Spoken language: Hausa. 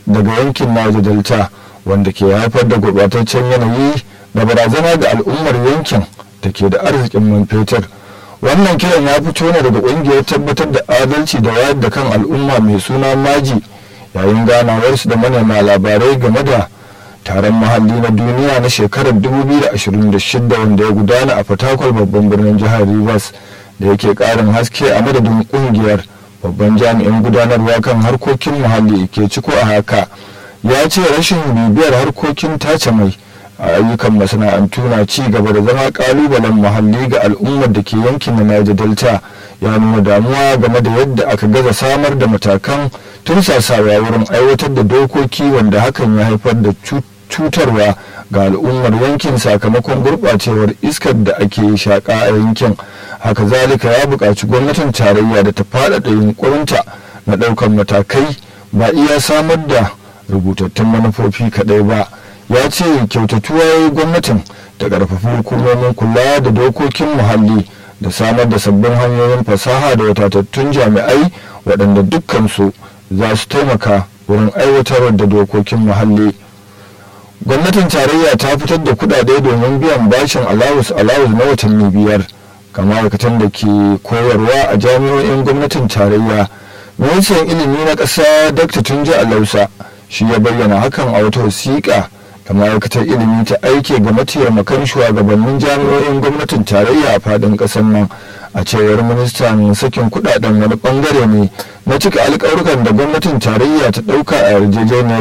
daga yankin Niger Delta wanda ke haifar da gurɓataccen yanayi da barazana ga al'ummar yankin da ke da arzikin man fetur. Wannan kiran ya fito ne daga ƙungiyar tabbatar da adalci da wayar da kan al'umma mai suna Maji yayin ganawarsu da manema labarai game da taron muhalli na duniya na shekarar 2026 wanda ya gudana a fatakwal babban birnin jihar Rivers da yake ƙarin haske a madadin ƙungiyar. babban jami'in gudanarwa kan harkokin muhalli ke ciko a haka ya ce rashin bibiyar harkokin tace mai a ayyukan masana'antu na ci gaba da zama kalubalen muhalli ga al'ummar da ke yankin na Niger Delta ya nuna damuwa game da yadda aka gaza samar da matakan tursasawa wurin aiwatar da dokoki wanda hakan ya haifar da cutarwa ga al'ummar yankin sakamakon gurɓacewar iskar da ake shaƙa a yankin haka zalika ya buƙaci gwamnatin tarayya da ta faɗaɗa yunkurinta na ɗaukar matakai ba iya samar da rubutattun manufofi kaɗai ba ya ce kyautatuwa gwamnatin ta ƙarfafi hukumomin kula da dokokin muhalli da samar da sabbin hanyoyin fasaha da wadatattun jami'ai waɗanda dukkansu za su taimaka wurin aiwatar da dokokin muhalli. gwamnatin tarayya ta fitar da kudade domin biyan bashin alawus alawus na watanni biyar ga ma'aikatan da ke koyarwa a jami'o'in gwamnatin tarayya ministan ilimi na ƙasa dr tunji alausa shi ya bayyana hakan a wata wasiƙa da ma'aikatar ilimi ta aike ga mataimakan shugabannin jami'o'in gwamnatin tarayya a faɗin ƙasar nan a cewar ministan sakin kudaden wani bangare ne na cika alƙawarukan da gwamnatin tarayya ta ɗauka a yarjejeniyar